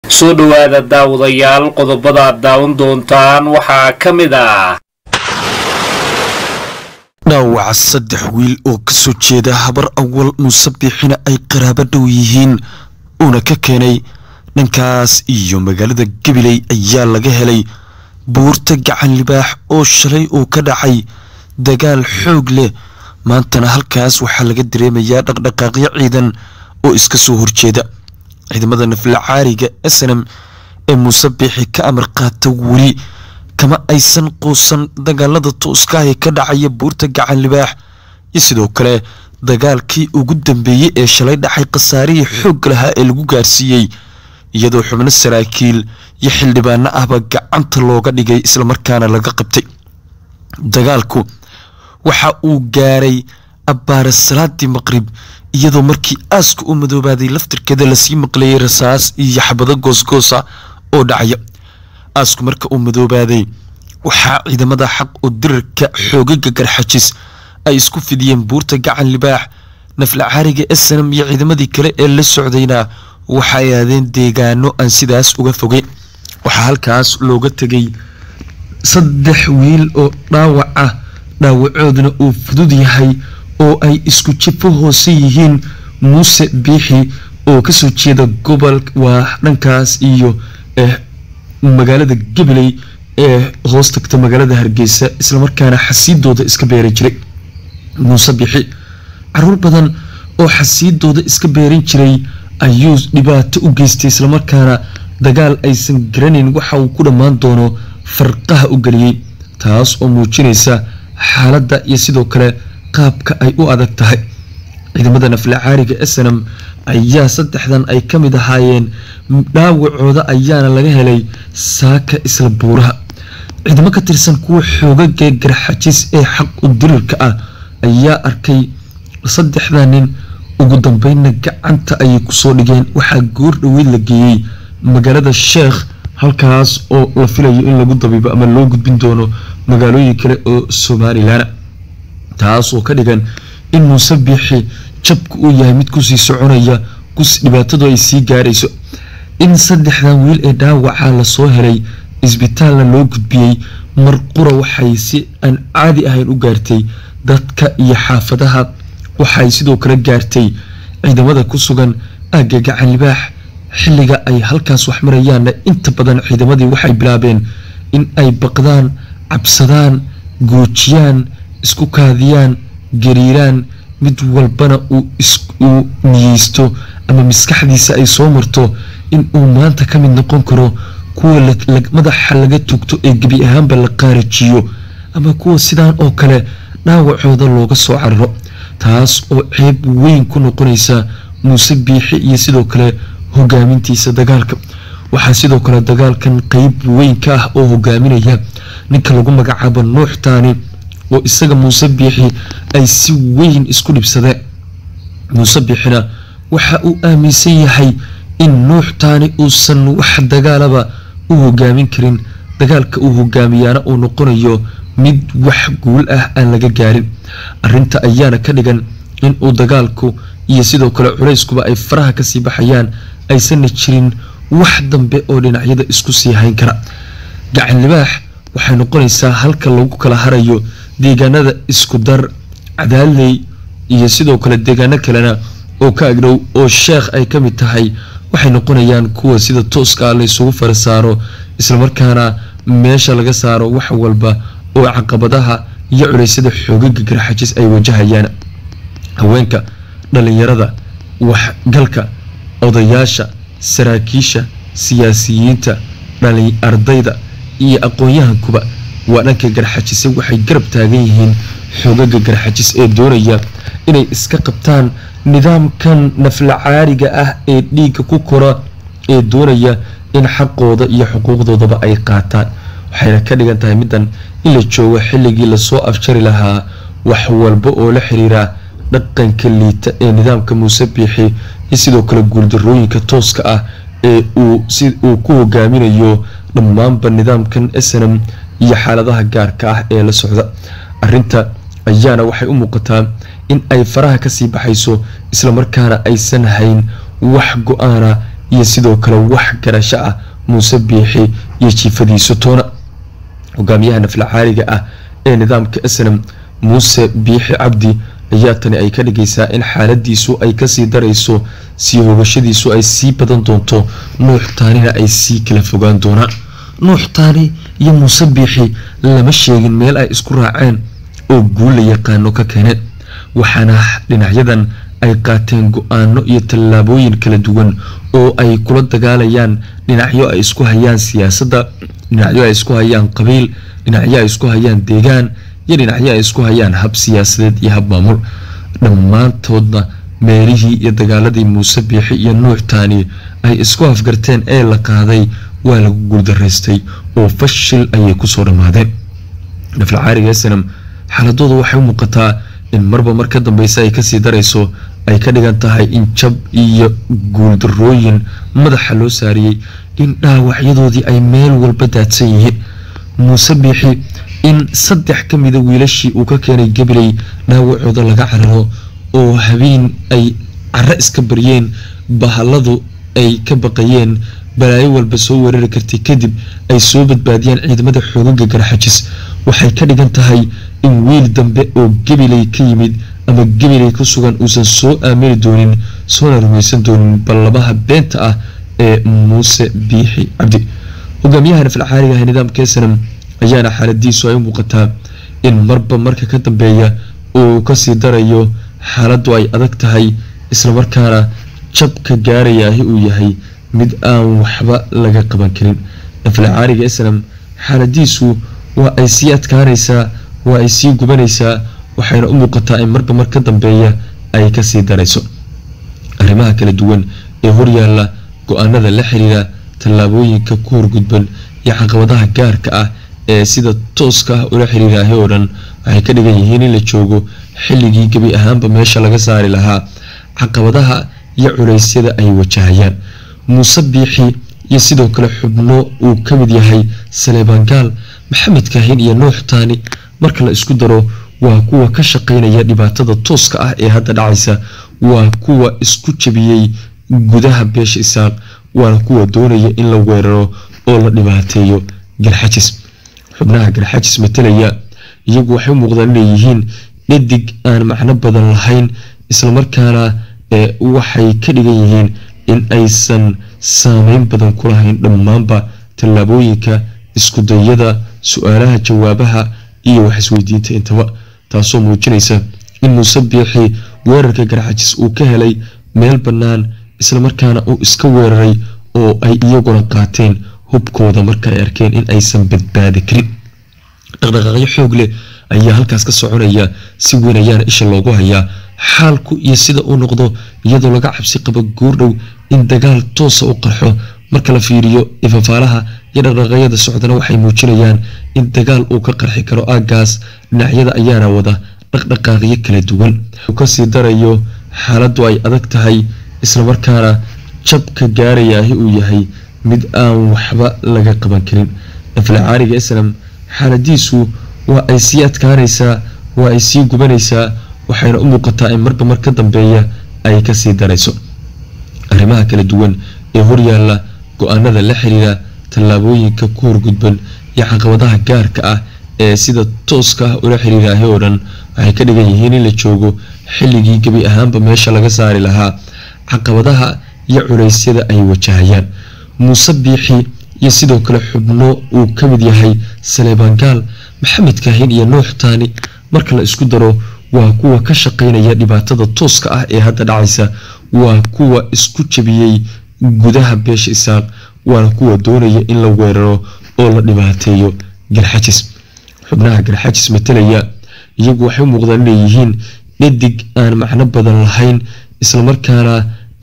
soo dhowaada daawadayaal qodobada aad daawan doontaan waxaa ka mid ah dhaawaca saddex wiil oo ka soo jeeda habar awal muusabixina ay qaraabo dhow yihiin uuna ka keenay dhankaas iyo magaalada gabiley ayaa laga helay buurta gacan libaax oo shalay uu ka dhacay dagaal xoog leh maantana halkaas waxaa laga dareemayaa dhaqdhaqaaqyo ciidan oo iska soo horjeeda ciidamada naflacaariga snm ee muusabixi ka amar qaata weli kama aysan quusan dagaalada tooska ee ka dhacaya buurta gacan libaax iyo sidoo kale dagaalkii ugu dambeeyey ee shalay dhacay khasaarihii xoogga lahaa ee lagu gaarsiiyey iyadoo xubno saraakiil iyo xildhibaano ahba gacanta looga dhigay islamarkaana laga qabtay dagaalku waxa uu gaaray abbaare salaadii maqrib iyadoo markii aaska u madoobaaday laftirkeeda lasii maqleeyay rasaas iyo xabado goosgoosa oo dhacaya aasku marka uu madoobaaday waxaa ciidamada xaq oo dirarka xoogaga garxajis ay isku fidiyeen buurta gacan libaax naflacaariga snam iyo ciidamadii kale ee la socdayna waxay aadeen deegaano aan sidaas uga fogeyn waxaa halkaas looga tegay saddex wiil oo dhaawac ah dhaawacooduna uu fudud yahay oo ay isku jifo hoose yihiin muuse biixi oo kasoo jeeda gobol waa dhankaas iyo magaalada gabiley ee hoos tagta magaalada hargeysa islamarkaana xasiidooda iska beeran jiray muuse biixi caruur badan oo xasiidooda iska beeran jiray ayuu dhibaato u geystay islamarkaana dagaal aysan garanayn waxa uu ku dhammaan doono farqaha u geliyey taas oo muujinaysa xaaladda iyo sidoo kale qaabka ay u adag tahay ciidamada naflacaariga snam ayaa saddexdan ay ka mid ahaayeen dhaawacooda ayaana laga helay saaka isla buuraha ciidamo ka tirsan kuwa xoogagee garxajis ee xaq u dirirka ah ayaa arkay saddexda nin ugu dambeynna gacanta ayay kusoo dhigeen waxaa goor dhoweyd la geeyey magaalada sheekh halkaas oo la filayo in lagu dabiibo ama loo gudbin doono magaalooyin kale oo somalilan taas oo ka dhigan in muuse biixi jabku uu yahay mid kusii soconaya dhibaatadu ay sii gaarayso in saddexdan wiil ee dhaawaca lasoo helay isbitaalna loo gudbiyey marqura waxay si aan caadi ahayn u gaartay dadka iyo xaafadaha waxay sidoo kale gaartay ciidamada ku sugan aagga gacan libaax xilliga ay halkaas wax marayaanna inta badan ciidamadii waxay bilaabeen in ay baqdaan cabsadaan goojiyaan isku kaadiyaan gariiraan mid walbana uu niyeysto ama maskaxdiisa ay soo marto in uu maanta ka mid noqon karo kuwa madaxa laga tugto ee gebi ahaanba la qaarajiyo ama kuwa sidaan oo kale dhaawacooda looga soo cararo taas oo ceeb weyn ku noqonaysa muuse biixi iyo sidoo kale hogaamintiisa dagaalka waxaa sidoo kale dagaalkan qeyb weyn ka ah oo hogaaminaya ninka lagu magacaabo nuux taani oo isaga muuse biixi ay si weyn isku dhibsadeen muuse biixina waxa uu aaminsan yahay in nuux taani uusan wax dagaalaba u hogaamin karin dagaalka uu hogaamiyaana uu noqonayo mid wax guul ah aan laga gaarin arinta ayaana ka dhigan in uu dagaalku iyo sidoo kale culayskuba ay faraha kasii baxayaan aysanna jirin wax dambe oo dhinacyada isku sii hayn kara gacan libaax waxay noqonaysaa halka lagu kala harayo deegaanada isku dar cadaaley iyo sidoo kale deegaano kalena oo ka agdhow oo sheekh ay ka mid tahay waxay noqonayaan kuwa sida tooska laysugu fara saaro islamarkaana meesha laga saaro wax walba oo caqabadaha iyo culeysyada xoogaga garxajis ay wajahayaan haweenka dhalinyarada waxgalka odayaasha saraakiisha siyaasiyiinta dhali ardayda iyo aqoon-yahankuba waa dhanka garxajise waxay garab taagan yihiin xoogaga garxajis ee doonaya inay iska qabtaan nidaamkan naflacaariga ah ee dhiigga ku kora ee doonaya in xaqooda iyo xuquuqdoodaba ay qaataan waxayna ka dhigan tahay middan in la joogo xilligii lasoo afjari lahaa wax walba oo la xiriira dhaqanka liita ee nidaamka muuse biixi iyo sidoo kale guuldarooyinka tooska ah ee uu si uu ku hogaaminayo dhammaanba nidaamkan snm iyo xaaladaha gaarka ah ee la socda arinta ayaana waxay u muuqataa in ay faraha kasii baxayso islamarkaana aysan hayn wax go-aana iyo sidoo kale wax garasho ah muuse biixi iyo jiifadiisu toona hogaamiyaha naflacaaliga ah ee nidaamka snam muuse biixi cabdi ayaa tani ay ka dhigaysaa in xaaladiisu ay kasii darayso sii hogashadiisu ay sii badan doonto nuux taanina ay sii kala fogaan doonaan nuux taani iyo muuse biixi lama sheegin meel ay isku raaceen oo guul la yaqaano ka keeneen waxaana dhinacyadan ay qaateen go-aano iyo tallaabooyin kala duwan oo ay kula dagaalayaan dhinacyo ay isku hayaan siyaasadda dhinacyo ay isku hayaan qabiil dhinacyo ay isku hayaan deegaan iyo dhinacyo ay isku hayaan hab siyaasadeed iyo hab maamul dhammaantoodna meelihii iyo dagaaladii muuse biixi iyo nuux taani ay isku afgarteen ee la qaaday waa lagu guuldaraystay oo fashil ayay kusoo dhammaadeen naflacaariga snam xaaladooda waxay u muuqataa in marba mar ka dambeysa ay kasii darayso ay ka dhigan tahay in jab iyo guuldarooyin madaxa loo saariyey in dhaawacyadoodii ay meel walba daadsan yihiin muuse biixi in saddex ka mida wiilashii uu ka keenay gabiley dhaawacooda laga cararo oo habeen ay caro iska baryeen bahaladu ay ka baqayeen balaayo walba soo weerari kartay kadib ay soo badbaadiyaan ciidamada xoogaga garxajis waxay ka dhigan tahay in wiil dambe oo gabiley ka yimid ama gabiley ku sugan uusan soo aamini doonin soona rumaysan doonin ballabaha beenta ah ee muuse biixi cabdi hogaamiyaha nafalcaaliga ah nidaamka snam ayaana xaaladiisu ay u muuqataa in marba marka ka dambeeya uu kasii darayo xaaladdu ay adag tahay islamarkaana jabka gaarayaahi uu yahay mid aan waxba laga qaban karin nafalcaaliga snam xaaladiisu waa ay sii adkaanaysaa waa ay sii gubanaysaa waxayna u muuqataa in marba mar ka dambeeya ay kasii darayso arrimaha kala duwan ee horyaalla go-aanada la xiriira tallaabooyinka ku horgudban iyo caqabadaha gaarka ah ee sida tooska ah ula xiriiraahi oo dhan waxay ka dhigan yihiin in la joogo xilligii gebi ahaanba meesha laga saari lahaa caqabadaha iyo culeysyada ay wajahayaan muuse biixi iyo sidoo kale xubno uu ka mid yahay saleebaangaal maxamed kaahin iyo nuux taani marka la isku daro waa kuwa ka shaqeynaya dhibaatada tooska ah ee hadda dhacaysa waa kuwa isku jabiyey gudaha beesha isaaq waana kuwa doonaya in la weeraro oo la dhibaateeyo garxajis xubnaha garxajis matalaya iyagu waxay u muuqdaan inay yihiin dhadig aan macno badan lahayn islamarkaana waxay ka dhigan yihiin in aysan saameyn badan ku lahayn dhammaanba tallaabooyinka iskudayada su-aalaha jawaabaha iyo wax isweydiinta intaba taasoo muujinaysa in muuse biixi weerarka garxajis uu ka helay meel bannaan islamarkaana uu iska weeraray oo ay iyaguna qaateen hubkooda marka ay arkeen in aysan badbaadi karin dhaqdhaqaaqyo xoog leh ayaa halkaas ka soconaya si weyn ayaana isha loogu hayaa xaalku iyo sida uu noqdo iyadoo laga cabsi qabo guurdhow in dagaal toosa u qarxo marka la fiiriyo ifafaalaha iyo dhaqdhaqaaqyada socdana waxay muujinayaan in dagaal uu ka qarxi karo aagaas dhinacyada ayaana wada dhaqdhaqaaqyo kala duwan uu kasii darayo xaaladdu ay adag tahay islamarkaana jabka gaarayaahi uu yahay mid aan waxba laga qaban karin naflacaaliga snam xaaladiisu waa ay sii adkaanaysaa waa ay sii gubanaysaa waxayna u muuqataa in marba mar ka dambeeya ay kasii darayso arrimaha kala duwan ee horyaalla go-aanada la xiriira tallaabooyinka ku horgudban iyo caqabadaha gaarka ah ee sida tooska ah ula xiriiraahi oo dhan waxay ka dhigan yihiin in la joogo xilligii gebi ahaanba meesha laga saari lahaa caqabadaha iyo culeysyada ay wajahayaan muuse biixi iyo sidoo kale xubno uu ka mid yahay saleebaangaal maxamed kaahin iyo nuux taani marka la isku daro waa kuwa ka shaqeynaya dhibaatada tooska ah ee hadda dhacaysa waa kuwa isku jabiyey gudaha beesha isaaq waana kuwa doonaya in la weeraro oo la dhibaateeyo garxajis xubnaha garxajis matalaya iyagu waxay u muuqdaan inay yihiin dhadig aan macno badan lahayn islamarkaana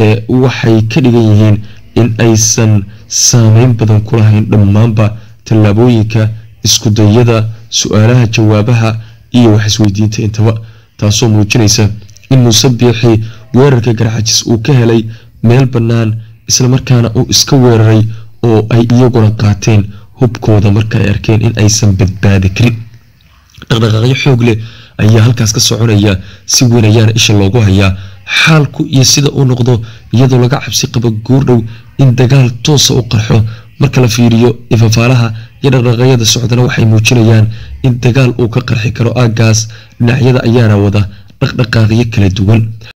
waxay ka dhigan yihiin in aysan saameyn badan ku lahayn dhammaanba tallaabooyinka iskudayada su-aalaha jawaabaha iyo wax isweydiinta intaba taasoo muujinaysa in muuse biixi weerarka garxajis uu ka helay meel bannaan islamarkaana uu iska weeraray oo ay iyaguna qaateen hubkooda marka ay arkeen in aysan badbaadi karin dhaqdhaqaaqyo xoog leh ayaa halkaas ka soconaya si weyn ayaana isha loogu hayaa xaalku iyo sida uu noqdo iyadoo laga cabsi qabo guurdhow in dagaal toosa u qarxo marka la fiiriyo ifafaalaha iyo dhaqdhaqaaqyada socdana waxay muujinayaan in dagaal uu ka qarxi karo aaggaas dhinacyada ayaana wada dhaqdhaqaaqyo kala duwan